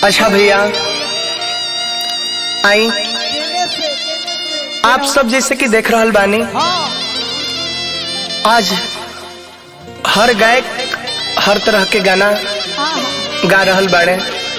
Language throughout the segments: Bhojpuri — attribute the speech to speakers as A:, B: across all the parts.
A: अच्छा भैया आई आप सब जैसे कि देख रहल बानी आज हर गायक हर तरह के गाना गा रहल बाड़े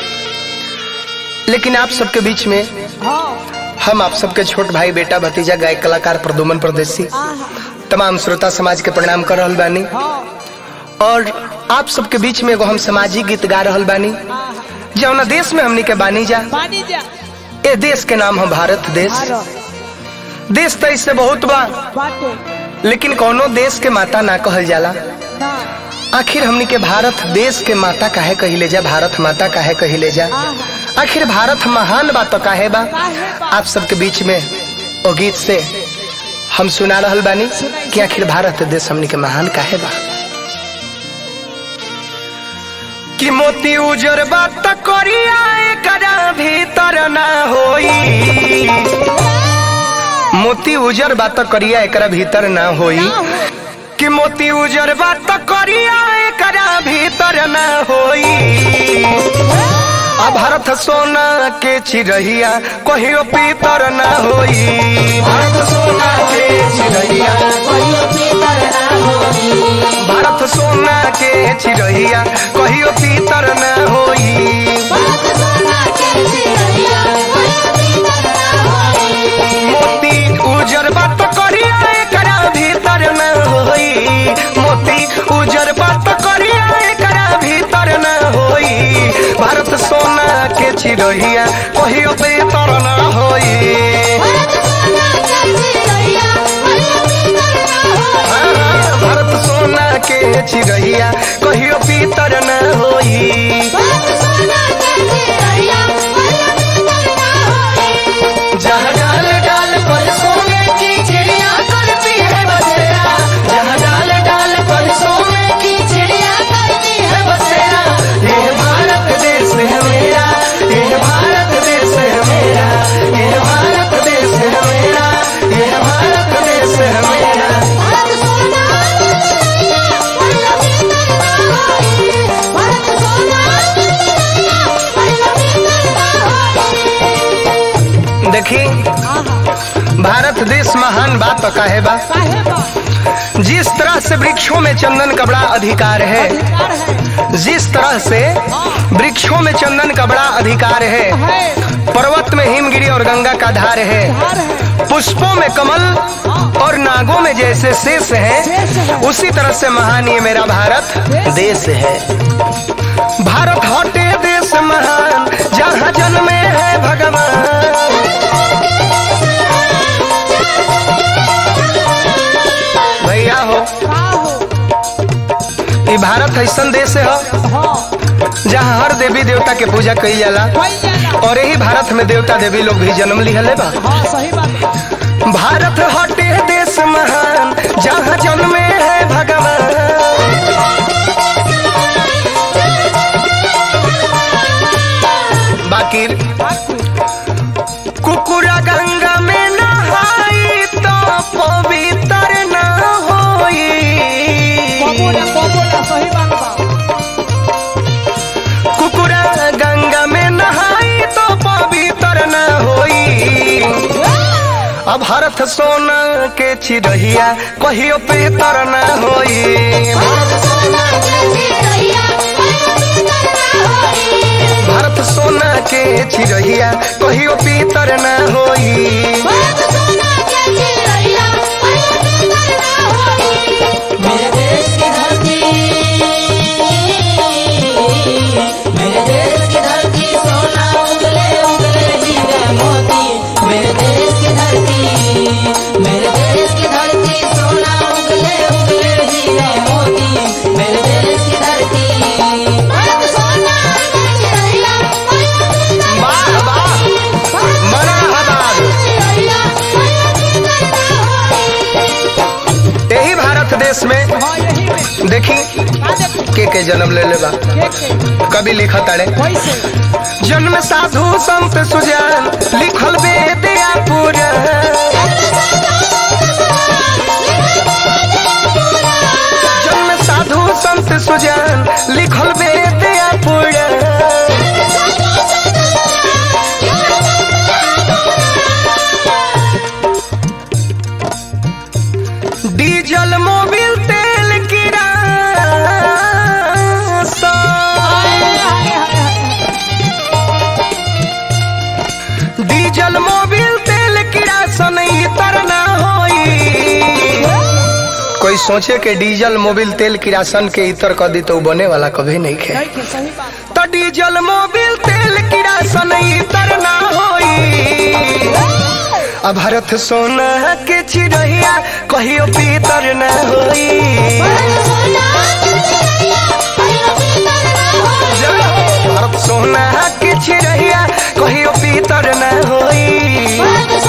A: लेकिन आप सबके बीच में हम आप सबके छोट भाई बेटा भतीजा गायक कलाकार प्रदुमन परदेसी तमाम श्रोता समाज के प्रणाम कर रहल बानी और आप सबके बीच में एगो हम सामाजिक गीत गा रहल बानी जौना देश में हमनी के बानी जा
B: पानी जा
A: ए देश के नाम है भारत देश
B: भारत
A: देश तो इससे बहुत बा
B: बाटे
A: लेकिन कोनो देश के माता ना कहल जाला
B: ना
A: आखिर हमनी के भारत देश के माता काहे कहिले जा भारत माता काहे कहिले जा आखिर भारत महान बा तो काहे बा
B: काहे बा?
A: आप सबके बीच में ओ गीत से हम सुना रहल बानी कि आखिर भारत देश हमनी के महान काहे बा कि मोती उजर बात करिया एकरा भीतर ना होई मोती उजर बात करिया एकरा भीतर ना होई कि मोती उजर बात करिया एकरा भीतर ना होई आ भारत सोना के चिरहिया कहियो पीतर ना होई भारत सोना के चिरहिया भारत सोना के चिरहिया कहियो पीतर ना होई मोती उजर बात करिया एकरा भीतर न होई मोती उजर बात करिया एकरा भीतर न होई भारत सोना के चिरहिया कहियो भीतर न होई हाँ, भारत सोना के चिरहिया कहियो भीतर न होई जहाँ डाल डाल पर सोने की चिड़िया करती है बसेरा जहाँ डाल डाल पर सोने की चिड़िया करती है बसेरा ये भारत देश है मेरा ये भारत देश है मेरा ये भारत देश है मेरा ये भारत देश है मेरा देखी भारत देश महान बात तो काहे बा
B: काहे बा
A: जिस तरह से वृक्षों में चंदन का बड़ा अधिकार है
B: अधिकार है
A: जिस तरह से वृक्षों में चंदन का बड़ा अधिकार है
B: है
A: पर्वत में हिमगिरी और गंगा का धार है
B: धार है
A: पुष्पों में कमल और नागों में जैसे शेष
B: शेष
A: है
B: है।
A: उसी तरह से महान ये मेरा भारत देश है भारत हटे देश महान जहाँ जन्मे है भगवान भैया हो
B: का हो
A: ये भारत ऐसा देश है
B: हाँ
A: जहाँ हर देवी देवता के पूजा कई जाला
B: कोई जाला
A: और यही भारत में देवता देवी लोग भी जन्म लिहले बा
B: हाँ सही बात है
A: भारत हटे देश महान जहाँ जन्मे है भगवान बाकी कुकुरा गंगा में नहाई तो पवित्र न होई
B: बबोला बबोला सही बात बा
A: कुकुरा गंगा में नहाई तो पवित्र न होई अब भारत सोना के चिरहिया कहियो पीतर न होई भारत सोना के चिरहिया कहियो पीतर न होई
C: मेरे देश की धरती मेरे देश की धरती सोना उगले उगले हीरे मोती मेरे देश की धरती मेरे देश की धरती सोना उगले उगले हीरे मोती मेरे देश की धरती
A: वाह वाह मनाहबाद यही भारत देश में
B: हाँ यही में
A: देखी
B: का देखी
A: के के जन्म ले ले बा
B: के के
A: कभी लिखा ताड़े
B: कैसे
A: जन्म साधु संत सुजान लिखल वेद या पुराण जन्म साधु संत सुजान लिखल वेद या पुराण कोई सोचे के डीजल मोबिल तेल किरासन के इतर कर दी तो उ बने वाला कभी नहीं खे
B: नहीं खे सही बात
A: तो डीजल मोबिल तेल किरासन इतर ना होई अब भारत सोना के चिड़ैया कहियो पीतर ना होई भारत सोना के चिड़ैया कहियो पीतर ना होई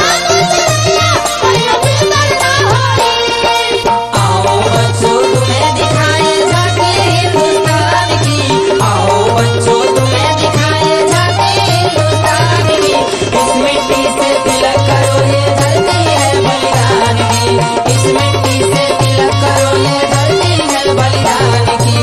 C: आओ बच्चों तुम्हें दिखाए झांकी हिंदुस्तान की आओ बच्चों तुम्हें दिखाए झांकी हिंदुस्तान की इस मिट्टी से तिलक करो ये धरती है बलिदान की इस मिट्टी से तिलक करो ये धरती है बलिदान की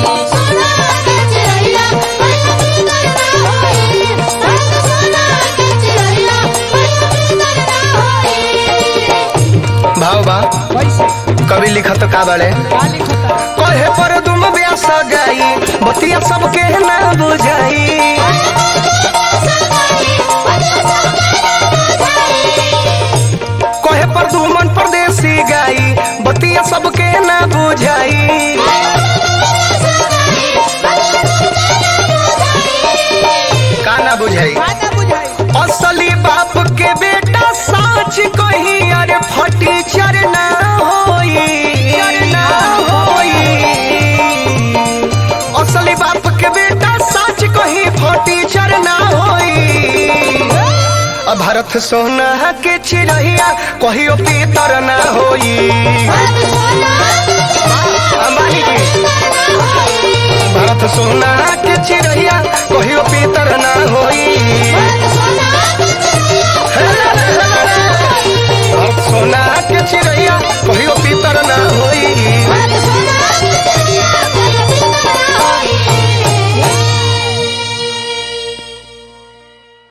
A: भाव बा
B: वैसे
A: कभी लिखत का बाड़े
B: का लिखता
A: कहे पर तुम ब्यास गाई बतिया सबके ना बुझाई कहे पर दुमन परदेसी गाई बतिया सबके ना बुझाई का ना बुझाई
B: का ना बुझाई
A: असली बाप के बेटा साच कही अरे फटी चरना होई चरना होई असली बाप के बेटा साच कही फटी चरना होई अब भारत सोना के चिड़ैया कहियो पीतर ना होई अंबानी की भारत सोना के चिड़ैया कहियो पीतर ना